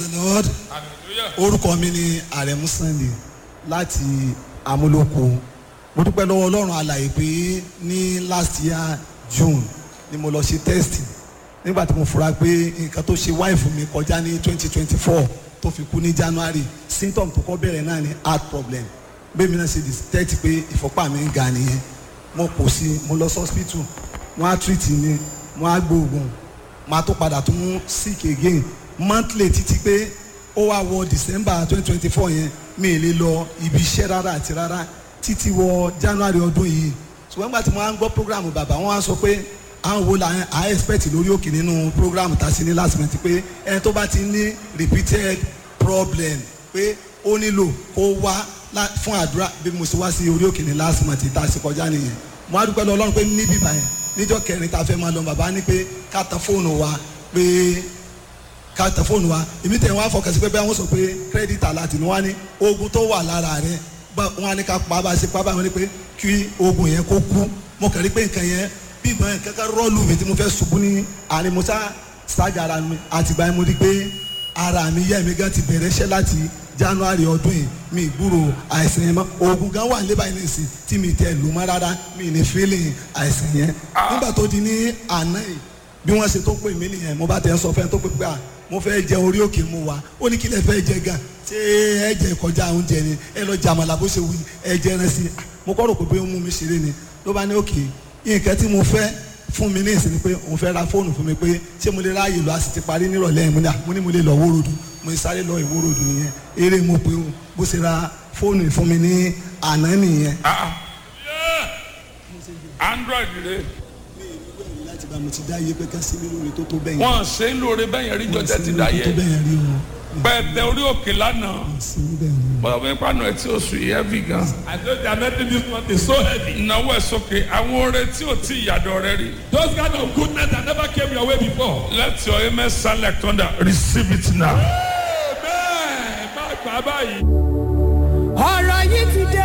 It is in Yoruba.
the lord hallelujah orúkọ mi ni àrẹ̀mú sunday láti amúlòkó mo dúpẹ́ lọ́wọ́ ọlọ́run alàyè pé ní last year june ni mo lọ ṣe test nígbà tí mo fura pé nǹkan tó ṣe wáìfù mi kọjá ní twenty twenty four tó fi kú ní january symptom tó kọ́ bẹ̀rẹ̀ náà ni heart problem bẹ́ẹ̀ mi náà ṣe detect pé ìfọ́pá mi ń ga nìyẹn mo kò sí mo lọ sí hospital wọ́n á treat mi wọ́n á gbóògùn máa tó padà tún sick again monthly títí pé ó wá wọ december twenty twenty four yẹn mi ì lè lọ ibi iṣẹ́ rárá àti rárá títí wọ january ọdún yìí ṣùgbọ́n nígbà tí mo wá ń gbọ́ program bàbá wọn wá sọ pé àwọn wo la à expect lórí òkè nínú program tá a ṣe ní last month pé ẹni tó bá ti ní repeated problem pé ó nílò kó wá lá- fún àdúrà bí mo ṣe wá sí orí òkè ní last month tá a ṣe kọjá nìyẹn mo á dúpẹ́ lọ ọlọ́run pé níbí báyẹn níjọ́ kẹrin tá a fẹ́ máa lọ bàbá ní pé ká tan fóònù wa pé ká tẹ fóònù wa èmi tẹ̀ wọ́n á fọkàn sí pé bẹ́ẹ̀ wọ́n sọ pé kírẹ́dìtì aláàtì ni wọ́n á ní oògùn tó wà lára rẹ̀ bá wọ́n á ní ká pa bá a ṣe pa báyìí wọ́n ní pé kí oògùn yẹn kó kú mo kàn rí pé nǹkan yẹn bí ìgbọ́n yẹn kankan rọ́ọ̀lù mi tí mo fẹ́ ṣubú ní àárín mo sá ṣáàjà ara mi àtìgbà yẹn mo rí pé ara mi yẹ́ mi gan ti bẹ̀rẹ̀ iṣẹ́ láti january ọdún yìí mi gbúrò àìsàn yẹn mọ́ oògùn gan wà nílé báyìí nìsín tí mi tẹ lù mọ́ rárá mi ní feeling àìsàn yẹn nígbà tó di ní àná yìí bí wọ́n ṣe tó pè mí nìyẹn mo bá tẹ̀ ń sọ fẹ́ tó pè pé à mo fẹ́ jẹ orí òkè mu wa ó ní kí lẹ fẹ́ jẹ gan ṣé ẹ jẹ kọjá oúnjẹ ni ẹ lọ jàmàlà bó ṣe wù yín, ẹ jẹ ẹran sí i Ah, mo kọ́ rò pé ó mú mi ṣeré ni ló bá ní òkè nǹkan tí mo fẹ́ fún mi ní ìsinmi pé òun fẹ́ ra fóònù fún mi pé ṣé mo lè ráàyè lọ a sì ti parí nírọ̀lẹ́ yẹn mo ní à, mo ní mo lè lọ wórodù mo ní sáré lọ ìwórodù nìyẹn eré mo pé o bó ṣe ra fóònù fún mi ní àná nìyẹn. ah yeah android rẹ láti bá mo ti dá iye pé ká sí mi lórí tó tó bẹ́yẹn. wọn ṣe ń lóore bẹ́yẹn rí jọjẹ ti dá tó yẹ bẹ́yẹn rí o pẹ̀tẹ orí òkè lánàá sí bẹ́ẹ̀ ni. bọ́dọ̀ bí pàánù ẹ̀ tí ó sùn yìí heavy gan. I know they are making this month is so heavy. ìnáwó ẹ̀ sókè àwọn oore tí ò tí ìyàdọ̀ rẹ rí. Those kind of goodness that never came your way before. let your amen sound like thunder receive it now. Amen. Má gbà báyìí. ọ̀rọ̀ yìí ti dé